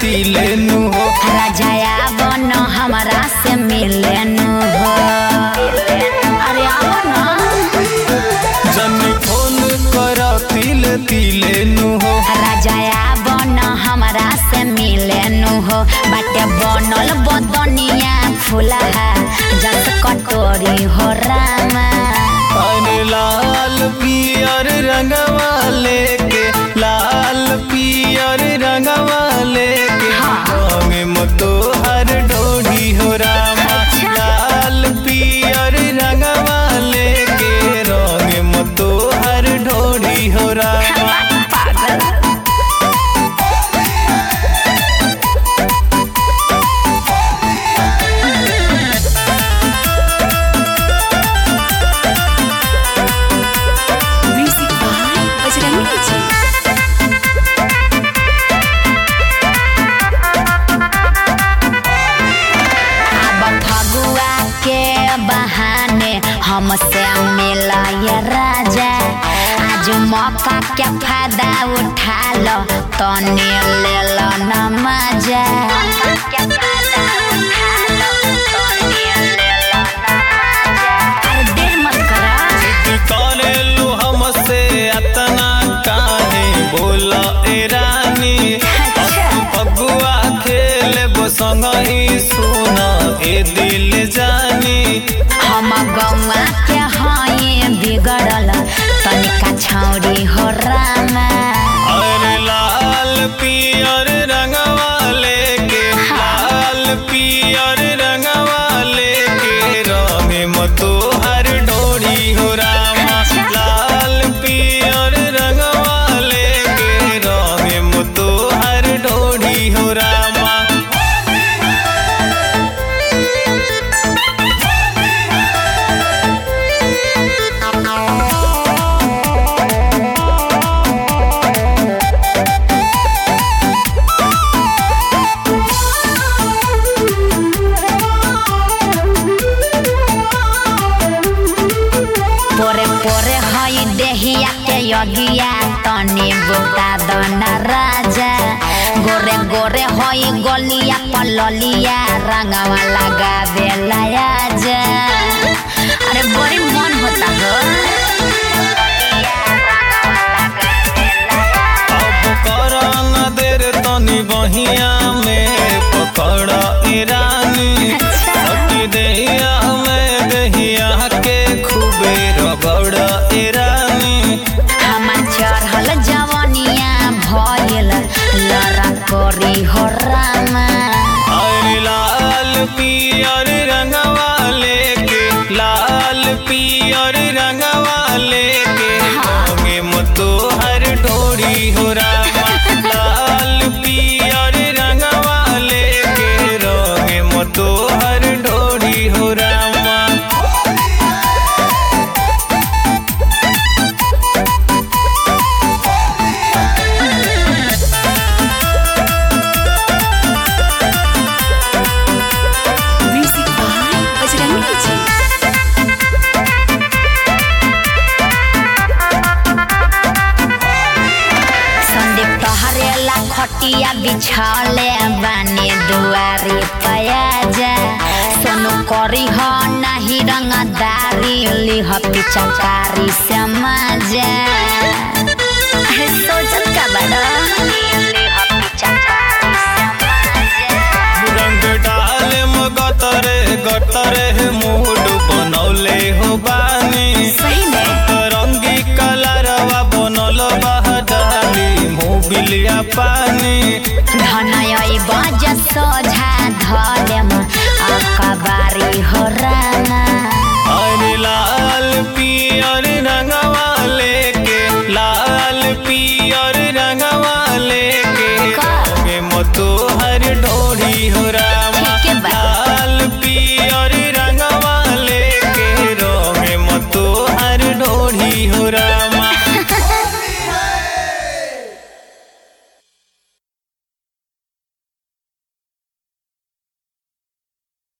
तिले नु हो राजाया बन हमरा से मिले नु हो अरे आओ ना जनी फोन कर तिले तिले नु हो राजाया बन हमरा से मिले नु हो बाटे बनल बदनिया फुलहा जस कटोरी हो रामा अरे लाल पियर रंगवा लेके लाल पियर रंगवा लेके रंग मतो हर डोरी हो रामा लाल पियर रंगवा लेके रंग मतो हर डोरी हो रामा पागल Music by Bajrangi Ji. अब फगुआ के बहाने हमसे मिला ये राजा आज मौका के फायदा उठा लो तने ले लो न मजा अरे देर मत करा करेलू हमसे अतना काहे बोला ए रानी फगुआ खेले संग ही सुना ए दिल जानी हम गौआ के हई बिगड़ल तनिका छौरी हो रामा अरे लाल पियर रंगवा लेके लाल पियर रंगवा लेके रंग मतो हर डोरी हो रामा लाल पियर रंगवा लेके रंग मतो हर डोरी हो रामा पोरे पोरे हई देहिया के यगिया तनी बुता दन राजा गोरे गोरे हई गलिया पललिया रंगवा लगा देला आजा अरे बड़ी मन होता हो अब कर न देर तनी बहिया में पकड़ ईरानी सटी देहिया में देहिया के खूबे रगड़ ईरानी हमार चढ़ल जवनिया भइल लड़ा करी हो रामा अरे लाल पियर रंगवा लेके लाल पियर रंगवा लेके रंगे मतो हर डोरी हो रामा लाल पियर रंगवा लेके रंगे मतो हर डोरी हो रामा Music by Bajrangi Ji. Sandeep तोहरेला खटिया बिछाले बानी दुआरी पयाजा सोनू करी हो नाही रंगदारी लिह पिचकारी से मजा अरे सोचत का बड़ा लिह पिचकारी से मजा रंग डाले गतरे गतरे मूड बनौले हो बानी सही में रंगी कलरवा बनल बहडाली मोबिलिया पानी धनय बज सोझा धलेम अकबारी हो रा